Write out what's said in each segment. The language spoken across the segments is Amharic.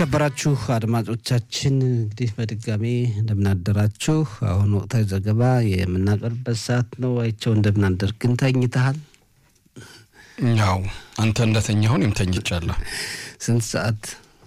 የተከበራችሁ አድማጮቻችን እንግዲህ በድጋሚ እንደምናደራችሁ። አሁን ወቅታዊ ዘገባ የምናቀርብበት ሰዓት ነው። አይቸው እንደምናደር ግን ተኝተሃል? ያው አንተ እንደተኛሁ እኔም ተኝቻለሁ። ስንት ሰዓት?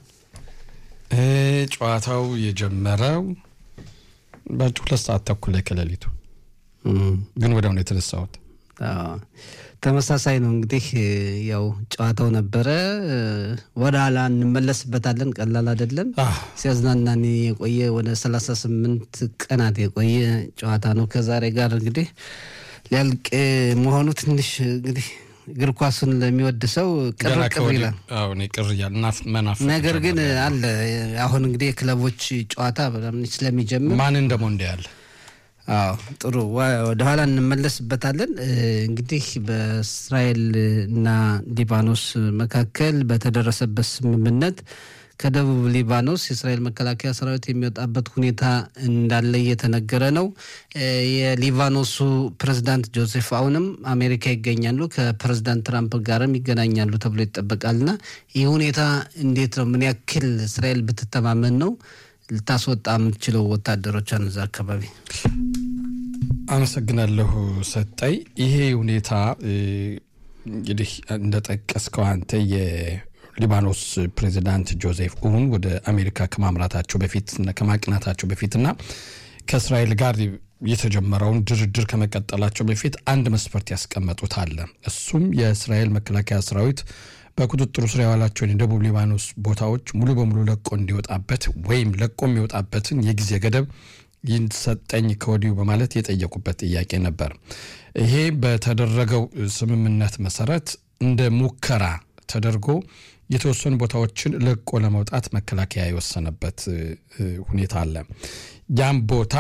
ጨዋታው የጀመረው በሁለት ሰዓት ተኩል ላይ ከሌሊቱ ግን ወዲያው ነው የተነሳሁት። ተመሳሳይ ነው እንግዲህ ያው ጨዋታው ነበረ። ወደ ኋላ እንመለስበታለን። ቀላል አይደለም። ሲያዝናናን የቆየ ወደ ሰላሳ ስምንት ቀናት የቆየ ጨዋታ ነው። ከዛሬ ጋር እንግዲህ ሊያልቅ መሆኑ ትንሽ እንግዲህ እግር ኳሱን ለሚወድ ሰው ቅር ቅር ይላል። ቅር እያል ነገር ግን አለ አሁን እንግዲህ የክለቦች ጨዋታ ስለሚጀምር ማንን ደግሞ እንዲ ያለ አዎ ጥሩ ወደኋላ እንመለስበታለን። እንግዲህ በእስራኤል እና ሊባኖስ መካከል በተደረሰበት ስምምነት ከደቡብ ሊባኖስ የእስራኤል መከላከያ ሰራዊት የሚወጣበት ሁኔታ እንዳለ እየተነገረ ነው። የሊባኖሱ ፕሬዝዳንት ጆሴፍ አውንም አሜሪካ ይገኛሉ፣ ከፕሬዝዳንት ትራምፕ ጋርም ይገናኛሉ ተብሎ ይጠበቃልና ይህ ሁኔታ እንዴት ነው? ምን ያክል እስራኤል ብትተማመን ነው ልታስወጣ የምትችለው ወታደሮቿን እዛ አካባቢ? አመሰግናለሁ ሰጠይ። ይሄ ሁኔታ እንግዲህ እንደጠቀስከው አንተ የሊባኖስ ፕሬዚዳንት ጆዜፍ ኡን ወደ አሜሪካ ከማምራታቸው በፊት ከማቅናታቸው በፊትና ከእስራኤል ጋር የተጀመረውን ድርድር ከመቀጠላቸው በፊት አንድ መስፈርት ያስቀመጡት አለ። እሱም የእስራኤል መከላከያ ሰራዊት በቁጥጥሩ ስር የዋላቸውን የደቡብ ሊባኖስ ቦታዎች ሙሉ በሙሉ ለቆ እንዲወጣበት ወይም ለቆ የሚወጣበትን የጊዜ ገደብ ይሰጠኝ ከወዲሁ በማለት የጠየቁበት ጥያቄ ነበር። ይሄ በተደረገው ስምምነት መሰረት እንደ ሙከራ ተደርጎ የተወሰኑ ቦታዎችን ለቆ ለመውጣት መከላከያ የወሰነበት ሁኔታ አለ። ያም ቦታ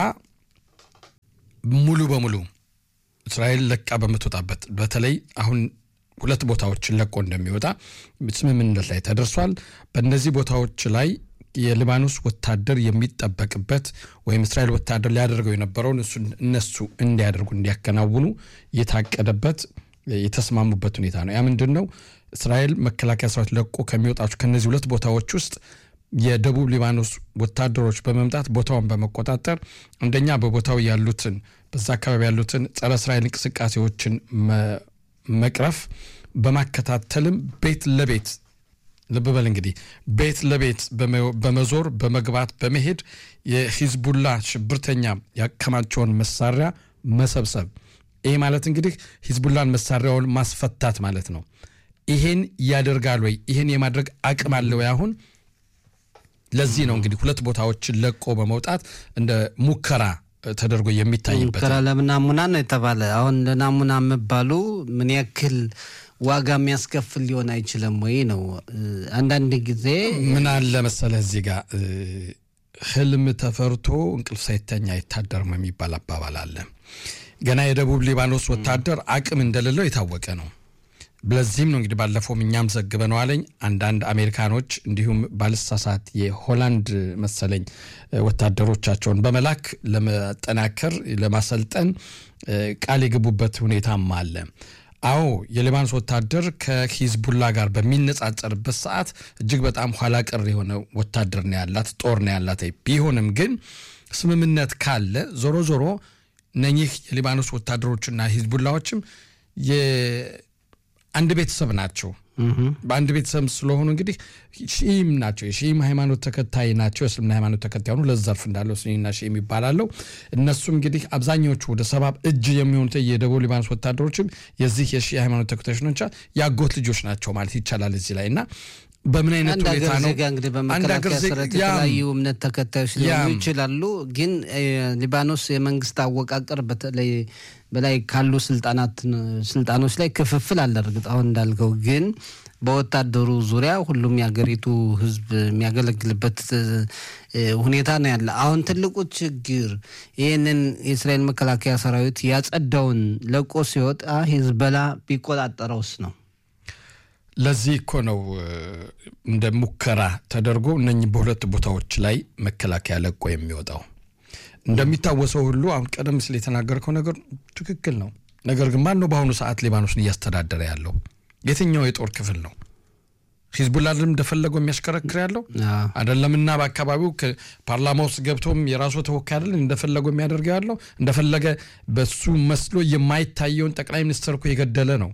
ሙሉ በሙሉ እስራኤል ለቃ በምትወጣበት በተለይ አሁን ሁለት ቦታዎችን ለቆ እንደሚወጣ ስምምነት ላይ ተደርሷል። በእነዚህ ቦታዎች ላይ የሊባኖስ ወታደር የሚጠበቅበት ወይም እስራኤል ወታደር ሊያደርገው የነበረውን እነሱ እንዲያደርጉ እንዲያከናውኑ የታቀደበት የተስማሙበት ሁኔታ ነው። ያ ምንድን ነው? እስራኤል መከላከያ ሰራዊት ለቆ ከሚወጣቸው ከነዚህ ሁለት ቦታዎች ውስጥ የደቡብ ሊባኖስ ወታደሮች በመምጣት ቦታውን በመቆጣጠር አንደኛ በቦታው ያሉትን በዛ አካባቢ ያሉትን ጸረ እስራኤል እንቅስቃሴዎችን መቅረፍ በማከታተልም ቤት ለቤት ልብ በል እንግዲህ ቤት ለቤት በመዞር በመግባት በመሄድ የሂዝቡላ ሽብርተኛ ያከማቸውን መሳሪያ መሰብሰብ። ይሄ ማለት እንግዲህ ሂዝቡላን መሳሪያውን ማስፈታት ማለት ነው። ይሄን ያደርጋል ወይ? ይሄን የማድረግ አቅም አለ ወይ? አሁን ለዚህ ነው እንግዲህ ሁለት ቦታዎችን ለቆ በመውጣት እንደ ሙከራ ተደርጎ የሚታይበት ሙከራ ለምናሙና ነው የተባለ። አሁን ለናሙና መባሉ ምን ያክል ዋጋ የሚያስከፍል ሊሆን አይችልም ወይ ነው። አንዳንድ ጊዜ ምን አለ መሰለህ እዚህ ጋር ህልም ተፈርቶ እንቅልፍ ሳይተኛ አይታደርም የሚባል አባባል አለ። ገና የደቡብ ሊባኖስ ወታደር አቅም እንደሌለው የታወቀ ነው። ለዚህም ነው እንግዲህ ባለፈውም እኛም ዘግበነዋለኝ አንዳንድ አሜሪካኖች እንዲሁም ባልሳሳት የሆላንድ መሰለኝ ወታደሮቻቸውን በመላክ ለመጠናከር ለማሰልጠን ቃል የገቡበት ሁኔታም አለ። አዎ የሊባኖስ ወታደር ከሂዝቡላ ጋር በሚነጻጸርበት ሰዓት እጅግ በጣም ኋላ ቀር የሆነ ወታደር ነው ያላት፣ ጦር ነው ያላት። ቢሆንም ግን ስምምነት ካለ ዞሮ ዞሮ እነኚህ የሊባኖስ ወታደሮችና ሂዝቡላዎችም አንድ ቤተሰብ ናቸው። በአንድ ቤተሰብ ስለሆኑ እንግዲህ ሺም ናቸው። የሺም ሃይማኖት ተከታይ ናቸው። የእስልምና ሃይማኖት ተከታይ ሆኑ ለዘርፍ እንዳለው ሱኒና ሺም ይባላለው። እነሱም እንግዲህ አብዛኛዎቹ ወደ ሰባ እጅ የሚሆኑት የደቡብ ሊባኖስ ወታደሮችም የዚህ የሺ ሃይማኖት ተከታዮች ናቸው። የአጎት ልጆች ናቸው ማለት ይቻላል እዚህ ላይ እና በምን አይነት ሁኔታ ነው እንግዲህ በመከላከያ ሰራዊት የተለያዩ እምነት ተከታዮች ሊሆኑ ይችላሉ። ግን ሊባኖስ የመንግስት አወቃቀር በተለይ በላይ ካሉ ስልጣናት ስልጣኖች ላይ ክፍፍል አለ። እርግጥ አሁን እንዳልከው ግን በወታደሩ ዙሪያ ሁሉም የሀገሪቱ ሕዝብ የሚያገለግልበት ሁኔታ ነው ያለ። አሁን ትልቁ ችግር ይህንን የእስራኤል መከላከያ ሰራዊት ያጸዳውን ለቆ ሲወጣ ሂዝቦላ ቢቆጣጠረውስ ነው። ለዚህ እኮ ነው እንደ ሙከራ ተደርጎ እነኚህ በሁለት ቦታዎች ላይ መከላከያ ለቆ የሚወጣው። እንደሚታወሰው ሁሉ አሁን ቀደም ሲል የተናገርከው ነገር ትክክል ነው። ነገር ግን ማን ነው በአሁኑ ሰዓት ሊባኖስን እያስተዳደረ ያለው? የትኛው የጦር ክፍል ነው? ሂዝቡላ እንደፈለገው የሚያሽከረክር ያለው አይደለምና በአካባቢው ፓርላማ ውስጥ ገብቶም የራሱ ተወካይ አይደለም እንደፈለገው የሚያደርገው ያለው እንደፈለገ በሱ መስሎ የማይታየውን ጠቅላይ ሚኒስትር እኮ የገደለ ነው።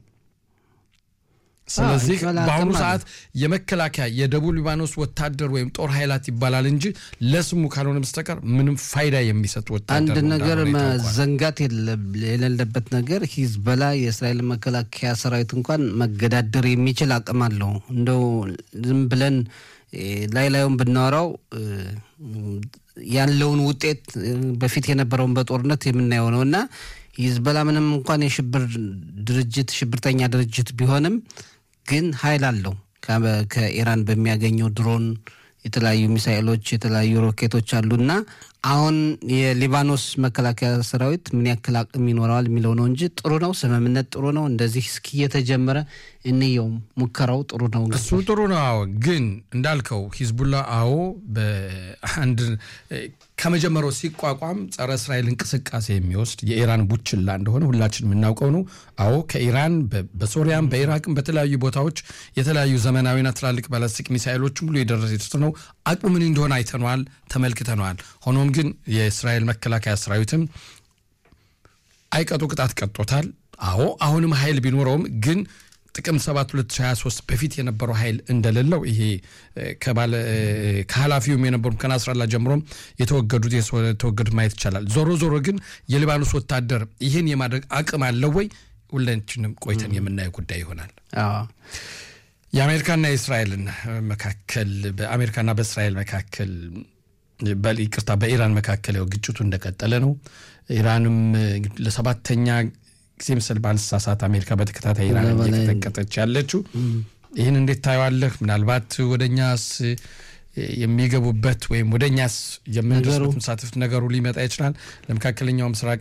ስለዚህ በአሁኑ ሰዓት የመከላከያ የደቡብ ሊባኖስ ወታደር ወይም ጦር ኃይላት ይባላል እንጂ ለስሙ ካልሆነ በስተቀር ምንም ፋይዳ የሚሰጥ ወታደር አንድ ነገር መዘንጋት የሌለበት ነገር ሂዝበላ የእስራኤል መከላከያ ሰራዊት እንኳን መገዳደር የሚችል አቅም አለው። እንደው ዝም ብለን ላይ ላዩን ብናወራው ያለውን ውጤት በፊት የነበረውን በጦርነት የምናየው ነው እና ሂዝበላ ምንም እንኳን የሽብር ድርጅት ሽብርተኛ ድርጅት ቢሆንም ግን ኃይል አለው። ከኢራን በሚያገኘው ድሮን የተለያዩ ሚሳኤሎች፣ የተለያዩ ሮኬቶች አሉና አሁን የሊባኖስ መከላከያ ሰራዊት ምን ያክል አቅም ይኖረዋል የሚለው ነው እንጂ ጥሩ ነው። ስምምነት ጥሩ ነው። እንደዚህ እስኪ እየተጀመረ እንየውም። ሙከራው ጥሩ ነው። እሱ ጥሩ ነው። አዎ፣ ግን እንዳልከው ሂዝቡላ አዎ በአንድ ከመጀመሪያው ሲቋቋም ጸረ እስራኤል እንቅስቃሴ የሚወስድ የኢራን ቡችላ እንደሆነ ሁላችን የምናውቀው ነው። አዎ ከኢራን በሶሪያም በኢራቅም በተለያዩ ቦታዎች የተለያዩ ዘመናዊና ትላልቅ ባላስቲክ ሚሳይሎች ሙሉ የደረሰ ነው። አቅሙ ምን እንደሆነ አይተነዋል፣ ተመልክተነዋል። ሆኖም ግን የእስራኤል መከላከያ ሰራዊትም አይቀጡ ቅጣት ቀጦታል። አዎ አሁንም ኃይል ቢኖረውም ግን ጥቅምት 7 2023 በፊት የነበረው ኃይል እንደሌለው ይሄ ከኃላፊውም የነበሩ ከናስራላ ጀምሮም የተወገዱት የተወገዱት ማየት ይቻላል። ዞሮ ዞሮ ግን የሊባኖስ ወታደር ይህን የማድረግ አቅም አለው ወይ? ሁላችንም ቆይተን የምናየው ጉዳይ ይሆናል። የአሜሪካና የእስራኤልን መካከል በአሜሪካና በእስራኤል መካከል ይቅርታ፣ በኢራን መካከል ያው ግጭቱ እንደቀጠለ ነው። ኢራንም ለሰባተኛ ጊዜ ምስል ባልሳሳት አሜሪካ በተከታታይ ኢራን እየቀጠቀጠች ያለችው ይህን እንዴት ታየዋለህ? ምናልባት ወደ እኛስ የሚገቡበት ወይም ወደ እኛስ የምንደርስበት መሳተፍ ነገሩ ሊመጣ ይችላል። ለመካከለኛው ምስራቅ